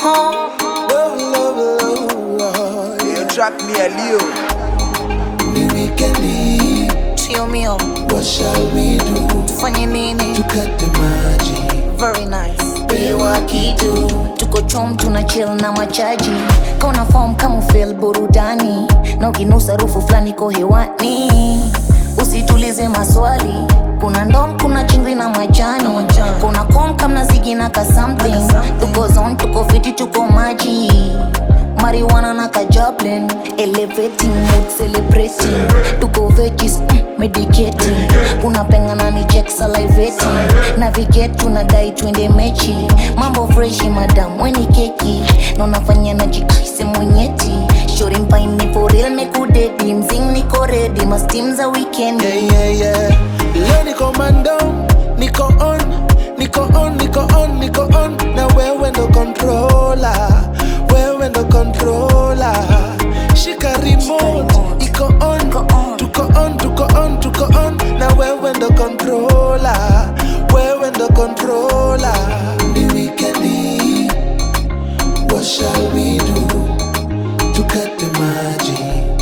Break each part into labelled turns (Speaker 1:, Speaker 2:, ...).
Speaker 1: Love, love, love.
Speaker 2: Hiyo track ni ya Leo.
Speaker 1: Ni wikendi,
Speaker 3: Tio mio,
Speaker 1: what shall we do?
Speaker 3: tufanye nini?
Speaker 1: Tukate maji,
Speaker 3: Very nice.
Speaker 1: pewa kitu.
Speaker 3: Tuko chom tuna chill na machaji kauna form kama feel burudani na ukinusa rufu fulani ko hewani usitulize maswali kuna ndom kuna chingri na majani kuna kom kamna zigi na ka something tuko zone tuko fiti tuko maji marijuana na kajablin elevating mood celebrating tuko veggies mm, medicating unapengana ni check salivating navigate tunadai twende mechi mambo freshi madam weni keki na unafanya na jikise mwenyeti shori mpaini for real mekudedi mzing niko redi mastim za weekend
Speaker 1: Yeah, yeah, yeah. Leo niko mando, niko on, niko on, niko on, niko on. Na wewe ndo controller, wewe ndo controller. Shika remote, iko on,
Speaker 3: Iko on.
Speaker 1: tuko on, tuko on, tuko on. Na wewe ndo controller, wewe ndo controller. Ni wikendi, what shall we do? Tukate maji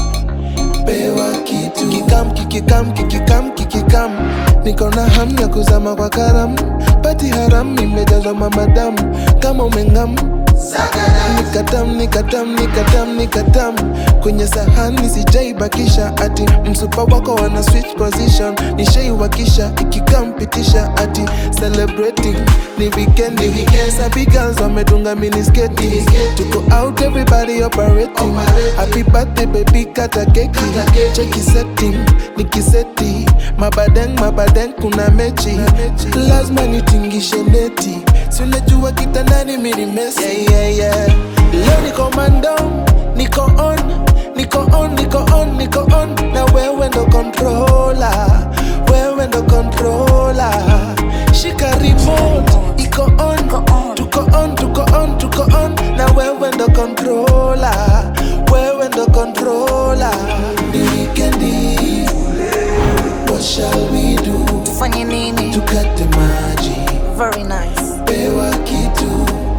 Speaker 1: pewa kitu kikam kikikam kikikam kikikam niko na hamu ya kuzama kwa karam pati haram imejazwa mamadamu kama umengam nikatam nikatam nikatam nikatam kwenye sahani sijaibakisha ati msupa wako wana switch position nishaiwakisha ikikampitisha ati celebrating ni weekendi sabi girls wamedunga minisketi tuko out everybody operating happy birthday baby kata keki cheki setting nikiseti mabadeng mabadeng kuna mechi lazima nitingishe neti si unajua kitandani mirimesi yeah, yeah, yeah. leo niko mando niko on niko on niko on niko on na wewe ndo controller wewe ndo controller shika remote iko on
Speaker 3: Iko on.
Speaker 1: tuko on tuko on tuko on na wewe ndo controller wewe ndo controller ni wikendi what shall we do
Speaker 3: tufanye nini
Speaker 1: tukate maji
Speaker 3: very nice
Speaker 1: pewa kitu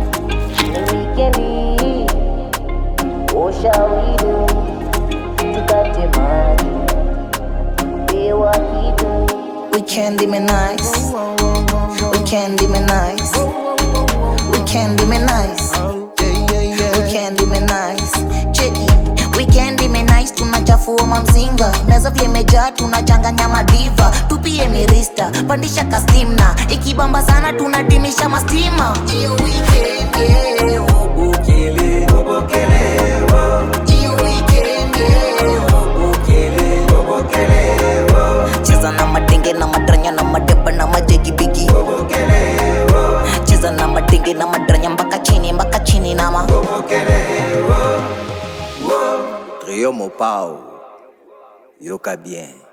Speaker 3: Weekendi, what shall we do? Tukate maji, pewa kitu. Weekend ime nice, weekend ime nice, weekend ime nice,
Speaker 1: yeah, yeah, yeah.
Speaker 3: weekend ime nice. Cheki, weekend ime nice, tunachafua mamzinga, meza vile imejaa, tunachanganya madiva, tupie mirista, pandisha kastimna, ikibamba sana tunadimisha mastima. Iyo weekend, yeah, ubukele, Iyo weekend, yeah, ubukele, cheza na madenge na madranya na madeba na majegi bigi cheza na madenge na madranya mpaka chini mpaka chini nama
Speaker 2: Trio Mopao. Yoka bien.